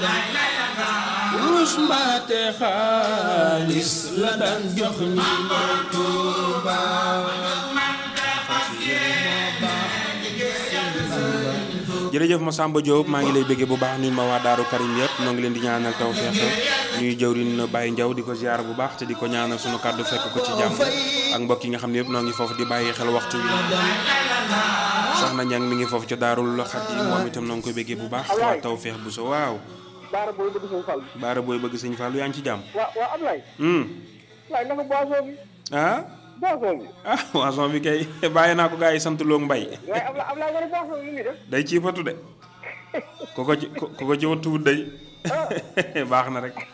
wurus mbaate xaalis la daan jox ñi mooy Tuuba jërëjëf Massamba Diop maa ngi lay bëggee bu baax nuyu ma waa Daaru Karim yëpp ñoo ngi leen di ñaanal taw feex ñuy jëwriñ Baye Ndiaw di ko ziar bu baax te di ko ñaanal sunu kàddu fekk ko ci jàmm ak mbokk yi nga xam ne yëpp noo ngi foofu di bàyyi xel waxtu wi soxna Ñang mi ngi foofu ca Daarul Xadim moom itam noo ngi koy bëggee bu baax waa taw feex bu so waaw Baara booy bëgg sëñ Fall. baara booy bëgg sëñ Fallou yaa ngi ci jàmm waa waa Ablaye. hmm Ablaye naka boisson bi. ah boisson bi. ah wason bi kay bàyyi naa ko gars yi sant loog mbay waaye Ablaye Ablaye nga ne boisson bi lu muy def. day ci fatu de ku ko ci ku ko ci wattuwut day baax na rek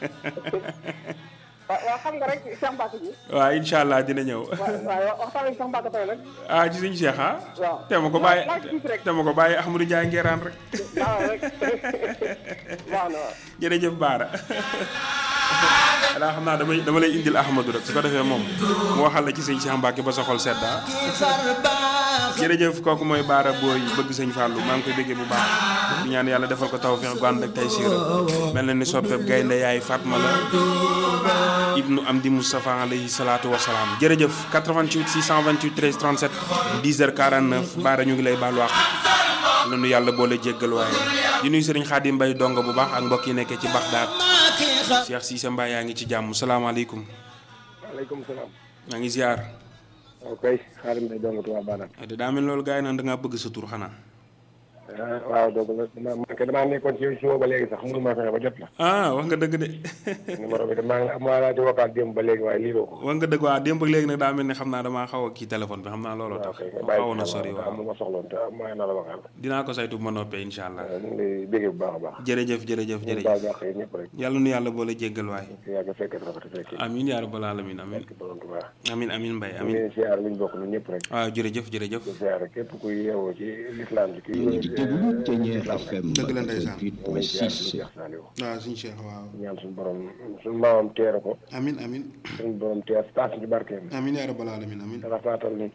waaw waaw xam nga rek Cheikh Mbacke bi. waaw incha allah dina ñëw waaw waaw waxtaan ak Cheikh Mbacke tey nag. ah ci suñu Cheikh ah waaw te ma ko bàyyi laaj tuuti rek. te ma ko bàyyi Ahmadou Ndiaye ngeeraan rek waaw rek waaw na waaw. jërëjëf Baara alaa xam naa damay dama lay indil Ahmadou rek su ko defee moom mu waxal la ci sëñ Cheikh Mbacke ba sa xol sedda jërëjëf kooku mooy Baara booy bëgg sëñ Fallou maa ngi koy bëggee bu baax di ñaan yàlla defal ko tawfeex gu ànd ak tay siira mel na ni soppeeb gaynde yaay Fatma la ibnu Amdi Moustapha alayhi salaatu wasalaam jërëjëf 88 628 13 37 10h49 Baara ñu ngi lay baal wax la nu yàlla boole jéggal waaye di nuyu sëriñ Xaadim Mbay donga bu baax ak mbokk yi nekkee ci Baxdaad Cheikh Cissé Mbaye yaa ngi ci jàmm salaamaaleykum waaleykum salaam. maa ngi ziar ok xaaral ma dong tubaab baanaam. te daa mel loolu gars yi naan da ngaa bëgg sa tur xanaa waaw donc damaa man kay damaa nekkoon ci suba ba léegi sax mënu ma fexe ba jot la. ah wax nga dëgg de numéro bi damaa ngi maa laa di vocal démb ba léegi waaye lii doo ko. wax nga dëgg waa démb ak léegi nag daa mel ni xam naa damaa xaw a kii téléphone bi xam naa looloo tax xawoon na sori waaw am ma soxloon te maa na la vocal. dinaa ko saytu bu ma noppee incha allah ñu ngi lay béggee bu baax a baax. jërëjëf jërëjëf ñu jërëjëf baal baax yi ñëpp rek. yàlla nu yàlla boole jéggal waay yaa ngi fekk rafet fekk. amin yaa rabbal alamin amin ci borom Tuubaa. amin amin mbay ñu amin ngi siyaar luñ bokk ñun ñëpp rek. waaw jërëjëf jërëjëf di siyaar képp kuy yeewoo ci lislaam ci kii. déglu Ténière FM Dëgg la ndeysaan. 88.6 Cheikh Saliou. waaw suñu cheikh waaw ñaan suñu borom suñu maamam teere ko amin amin suñu borom teer taas ci barkeem amin yaa rabbal alamin amin rafaatal ni